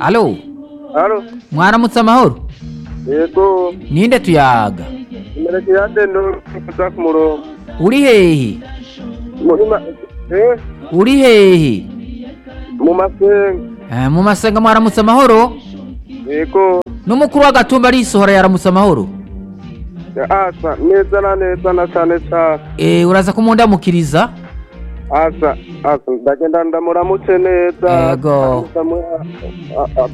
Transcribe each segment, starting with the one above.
Alo, Alo, mwaramutse amahoro yego, ninde tuyaga imereke ya dendo kuza ku murongo. uri hehe Muri ma eh uri hehe mu masenga. Eh, mu masenga mwaramutse amahoro Yego, n'umukuru w'agatumba arisohora yaramutse amahoro asa neza na neza na cyane cyane. Eh, uraza kumundamukiriza Asa, asa ndagenda ndamuramutse neza. Yego. Ndamuha- a- a-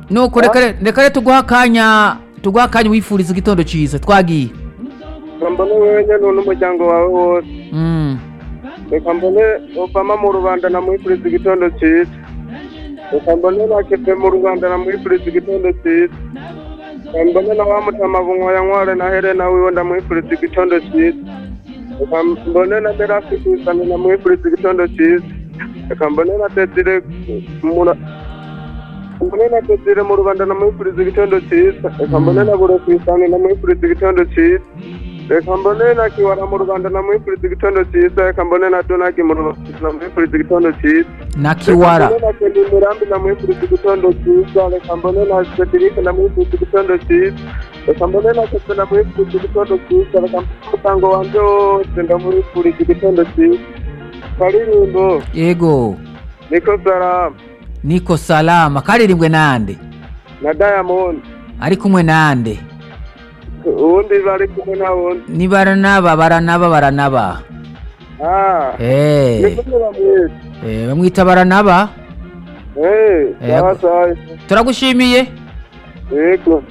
nuko reka re- reka rero tuguha akanya tuguha akanya wifuriza igitondo cyiza twagiye Reka mbone wewe nyine n'umuryango wawe wose. Mm. Reka mbone Obama mu rubanda namwifuriza igitondo cyiza. Reka mbone na Kepe mu rubanda namwifuriza igitondo cyiza. Reka mbone na wa Mutamabunwa ya Nkware na Helena wiwe ndamwifuriza igitondo cyiza. Reka mbone na Merasi Kwisani namwifuriza igitondo cyiza. Reka mbone na Desire Mura- mbone na Desire mu rubanda namwifuriza igitondo cyiza. Reka mbone na Buro Kwisani namwifuriza igitondo cyiza. Reka mbone na Kiwara mu rubanda namwifuriza igitondo cyiza. Reka mbone na Donagi mu rubanda namwifuriza igitondo cyiza. na Reka kiwara mbone na Kenny Mirambi namwifuriza igitondo cyiza reka mbone na Cedric namwifuriza igitondo cyiza reka mbone na Kese namwifuriza igitondo cyiza reka mbone umuryango wanjye wose ndamwifuriza igitondo cyiza karirimbo yego niko salamu niko salama karirimbwe nande na Diamond ari kumwe nande uwundi bari kumwe na wundi nibaranaba baranaba baranaba Ah, Eh, niko bamwita eh, bamwita baranaba eh Yego. sawa sawa turagushimiye yego